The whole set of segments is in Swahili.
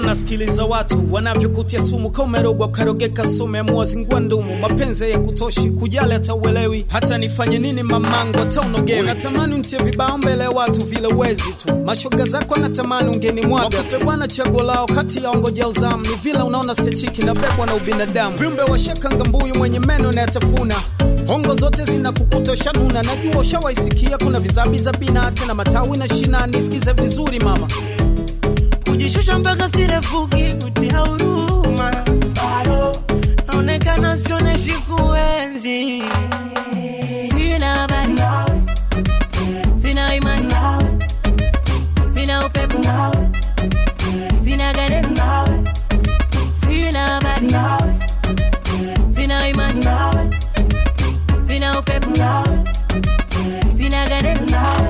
nasikiliza watu wanavyokutia sumu komerogwa ukarogeka sumu amua zingua ndumu mapenzi ya kutoshi kujali hata uelewi hata nifanye nini mamangu hata unogewi unatamani untie vibao mbele ya watu vile uwezi tu mashoga zako anatamani ungeni mwaga wakupe bwana chaguo lao kati ya ongoja uzamu ni vile unaona sechiki na bebwa na ubinadamu viumbe washakanga mbuyu mwenye meno na yatafuna hongo zote zinakukutosha nuna najua ushawaisikia kuna vizabiza bina tena matawi na shina nisikize vizuri mama kujishusha mpaka sirefuki kutia huruma bado naonekana sioneshi kuenzi sina habari sina imani sina upepo sina garemu sina habari sina imani sina upepo sina garemu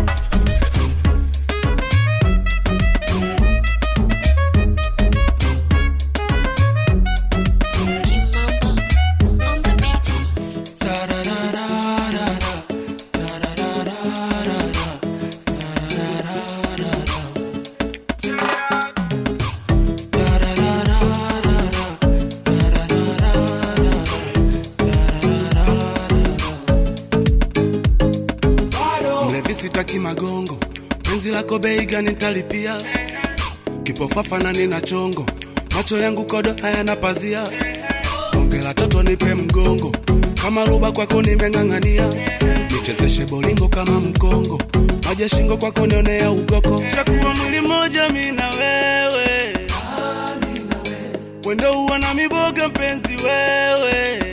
mlevi sitaki magongo penzi lako bei gani nitalipia kipofafa na nina chongo macho yangu kodo hayana pazia bonge la toto nipe mgongo kama ruba kwako nimeng'ang'ania nichezeshe bolingo kama mkongo maja shingo kwako nionea ugoko chakuwa mwili moja mi na wewe wendo uwa na miboga mpenzi wewe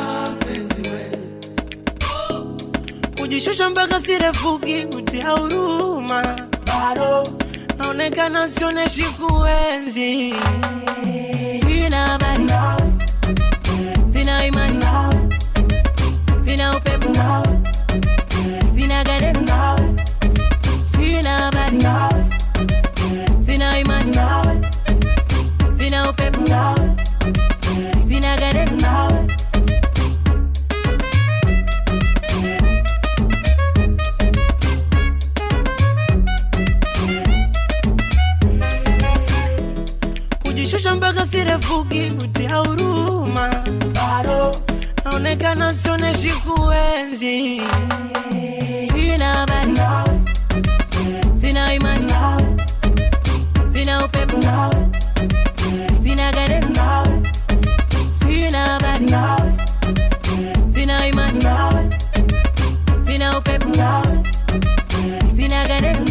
kujishusha mpaka sirefuki kutia huruma bado naonekana sioneshi kuenzi sina habari sina imani sina upepo sina garemu sina habari sina imani sina upepo sina garemu kujishusha mpaka sirefuki kutia huruma bado naonekana sioneshi kuenzi sina habari sina imani sina upepo sina garemu sina habari sina imani sina upepo sina garemu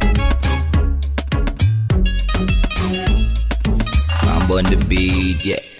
I'm on the beat, yeah.